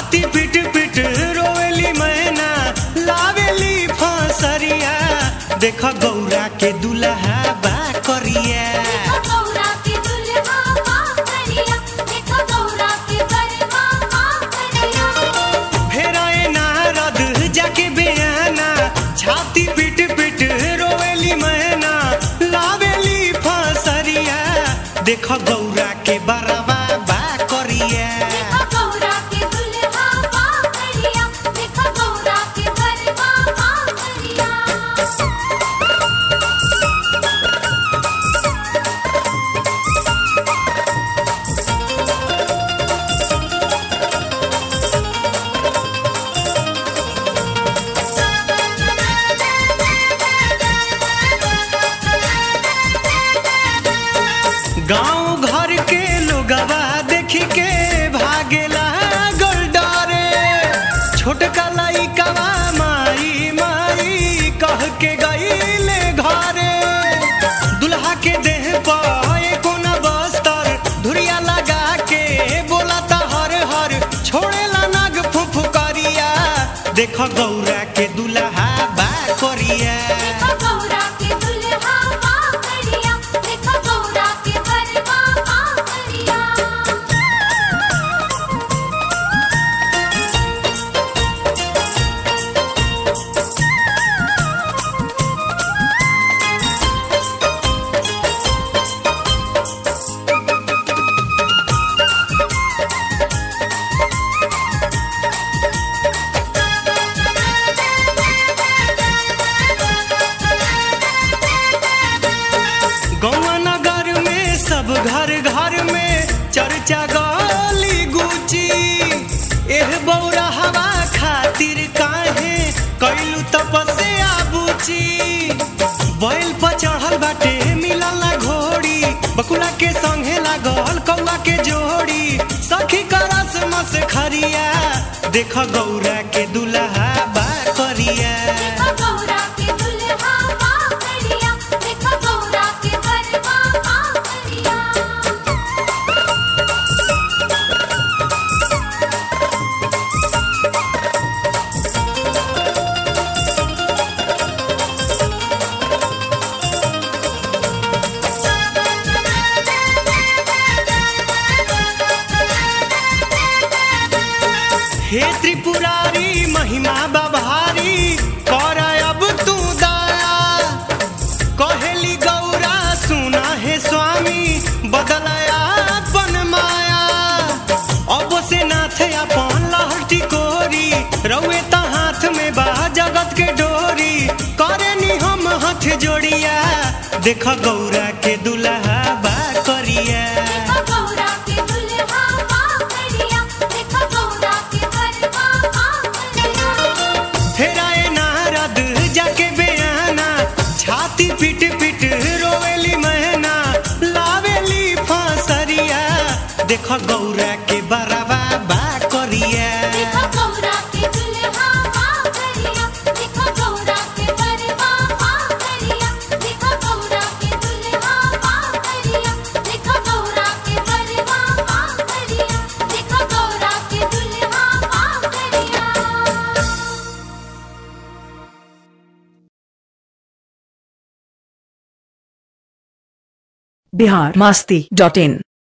छाती पिट पिट रोवेली मैना लावेली फसरिया देख गौरा के दुल्हा बा करिया देखो गौरा के दुल्हा माँ करिया देखो गौरा के बरवा माँ करिया फेराए नारद जाके बेयाना छाती पिट पिट रोवेली मैना लावेली फसरिया देख गौरा के बरवा बा करिया देखो गौरा के दुल्हा माँ करिया देखो गौरा के बरवा माँ करिया गांव घर के लोगवा देख के भागेला गोलडारे छोटका लइकवा माई माई कह के गईले घरे दुल्हा के देह पर कोना बस्तर धुरिया लगा के बोलाता हर हर छोड़ेला नाग फुफुकरिया देख गौरा के दुल्हा बा करिया देखो गौरा के दुल्हा माँ करिया देखो गौरा के बरवा माँ करिया गौवा नगर में सब घर घर में चर्चा गली गुची एह बौरा हवा खातिर काहे कैलू तपस्या बुची बैल पर चढ़ल बाटे मिलल ना घोड़ी बकुला के संगे लागल कौआ के जोड़ी सखी करस मस खरिया देख गौरा के दुल्हा बा करिया देखो गौरा के दुल्हा माँ करिया देखो गौरा के बरवा माँ करिया हे त्रिपुरारी महिमा बभारी कर अब तू दया कहेली गौरा सुना हे स्वामी बदलया अपन माया अब से नाथ अपन लहटी कोरी रउए त हाथ में बा जगत के डोरी करे नी हम हाथ जोड़िया देख गौरा के दुल्हा बा करिया देखो गौरा के दुल्हा माँ करिया देखो गौरा के बरवा माँ करिया फेराए नारद जाके बेयाना छाती पिट पिट रोवेली मैना लावेली फसरिया देख गौरा के बरवा बा करिया देखो गौरा के दुल्हा माँ करिया देखो गौरा के बरवा माँ करिया देखो गौरा के दुल्हा माँ करिया देखो गौरा के बरवा माँ करिया देखो गौरा के दुल्हा माँ करिया बिहार मास्ती डॉट इन